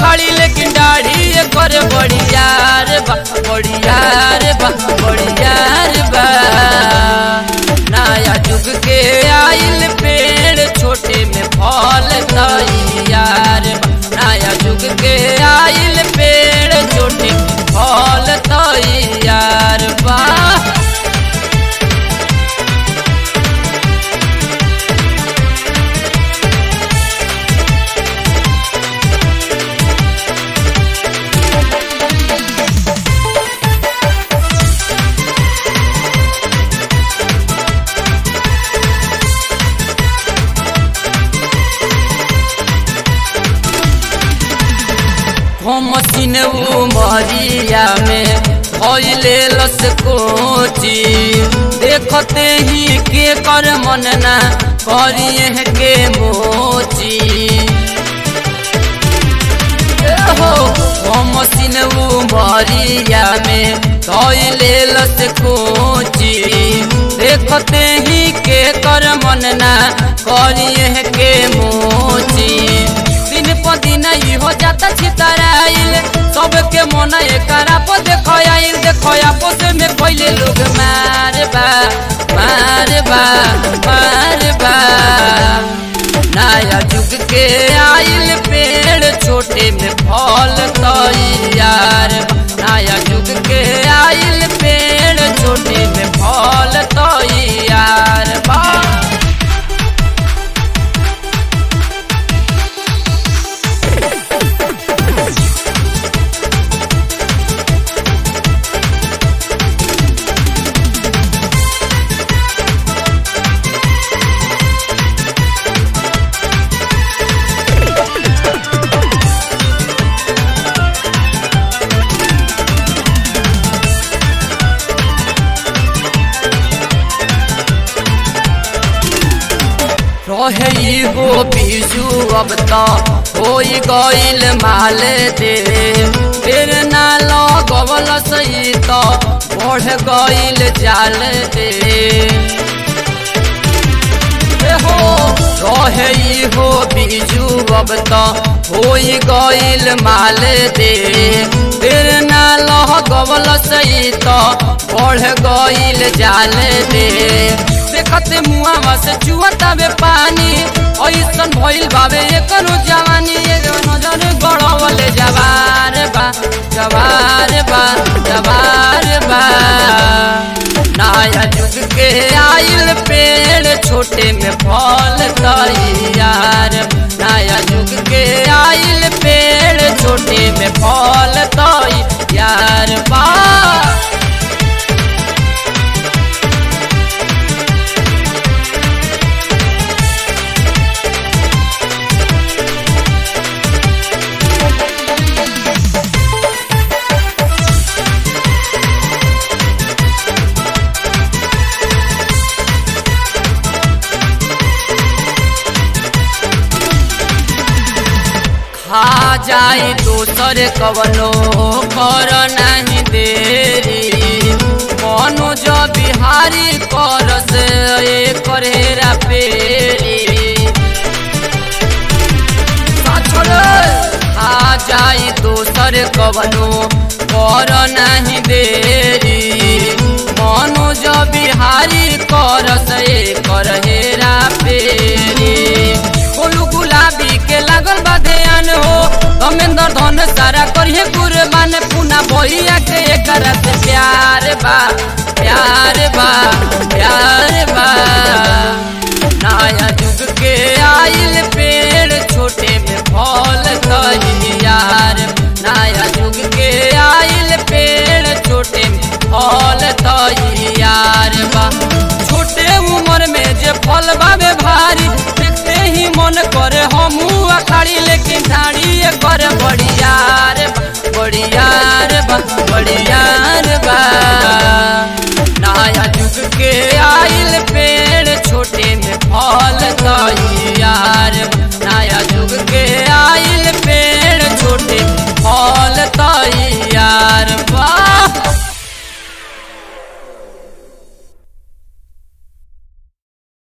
अखाड़ी लेकिन दाढ़ी कर बढ़िया रे बा बढ़िया रे बा बढ़िया रे बा नया जुग के आइल पेड़ छोटे में फल तैयार बा नया जुग के आइल पेड़ छोटे में फल तैयार बा मसीन उमरिया में भइले लस कोची देखते ही के कर मन ना करिए के मोची ए हो मसीन उमरिया में भइले लस कोची देखते ही के कर मन ना करिए के मोची दिन प दिन ई हो जाता छितराइल सबके मन एकरा पर देखो आइल देखो आपस में पहले लोग मार बा मार बा मार बा नया जुग के आइल पेड़ छोटे में फल तैयार बा नया जुग के आइल पेड़ छोटे में फल तैयार बा रहे हो बीजू अब तो हो गईल माल दे फिर ना लगवल सही तो बढ़ गईल जाल दे हो रहे हो बीजू अब तो हो गईल माल दे फिर ना लगवल सही तो बढ़ गईल जाल दे देखते मुआ से चुअता बे पानी ऐसन भइल बाबे एकरो जवानी एगो नजर गड़वले जवार बा जवार बा जवार बा नया जुग के आइल पेड़ छोटे में फल तैयार नया जुग के आइल पेड़ छोटे में फल तैयार बा खा जाए दोसर कवनो कर नहीं देरी मनोज बिहारी करस कर हेरा पेरी खा जाए दोसर कवनो कर नहीं देरी मनोज बिहारी करस कर हेरा पेरी बोलू गुलाबी के लागल बा ध्यान हो धमेंद्र धन सारा करिए कुर्बान पुना भैया के एकर से प्यार बा प्यार बा प्यार बा नया जुग के आइल पेड़ छोटे में फल तैयार नया जुग के आइल पेड़ छोटे में फल तैयार बा छोटे उम्र में जे फल बाबे भारी देखते ही मन करे हमू अखाड़ी लेकिन ढाड़ी कर बढ़िया